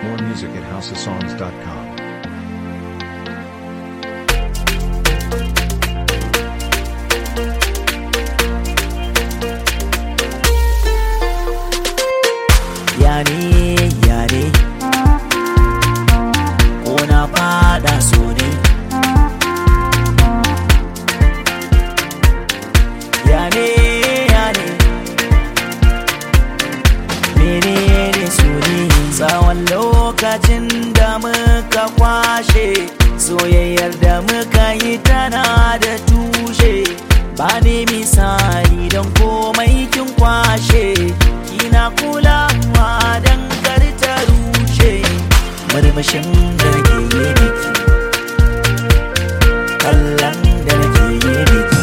More music at houseofsongs.com. yare yare ko na fada so ne yare yare menene so ne tsawon lokacin da muka kwashe soyayyar da muka yi tana da tushe ba ne misali don komai kin kwashe kina kulawa don kar ta rushe murmushin da nake yi miki kallon da nake yi miki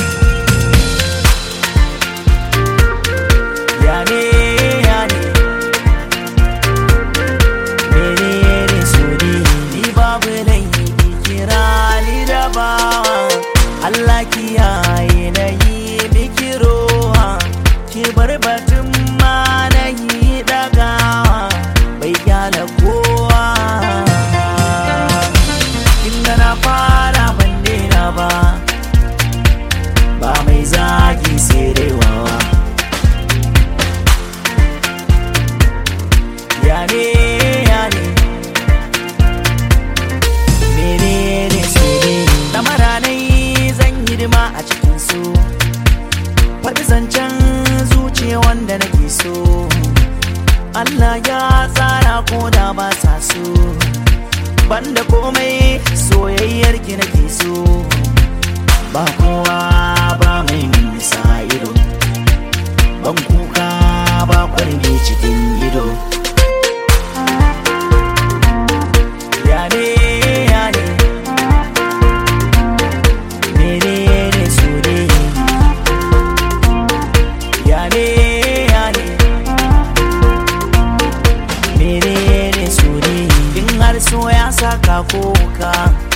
ya ne ya ne menene so ne ni babu laifi kira ni da bawa Allah kiyaye na yi miki roha ki bar batun ma na yi dagawa bai kyala kowa inda na fara ban daina ba ba mai zagi sai dai wawa ya ne ya ne menene so ne na maranai zan yi dima a cikin su faɗi zancen zuciya wanda nake so Allah ya tsara ko da ba sa so banda komai soyayyar ki nake so ba kowa ba mai nisa ido ban kuka ba kwarge cikin ido ya ne ya ne menene so ne ya ne ya ne menene so ne in har so ya saka koka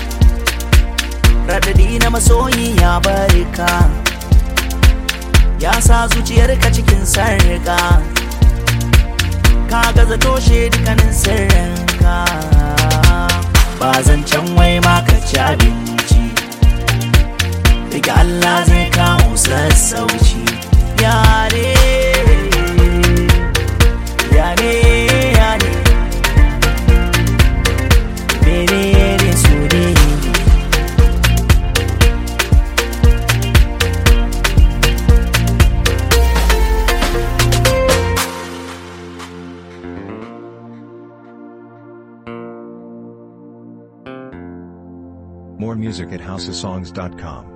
radadi na masoyi ya barka ya sa zuciyarka cikin sarka ka gaza toshe dukkanin sirrinka ba zancen wai ma ka ci abinci daga Allah zai kawo sassauci yare yare yare menene su ne More music at houseofsongs.com.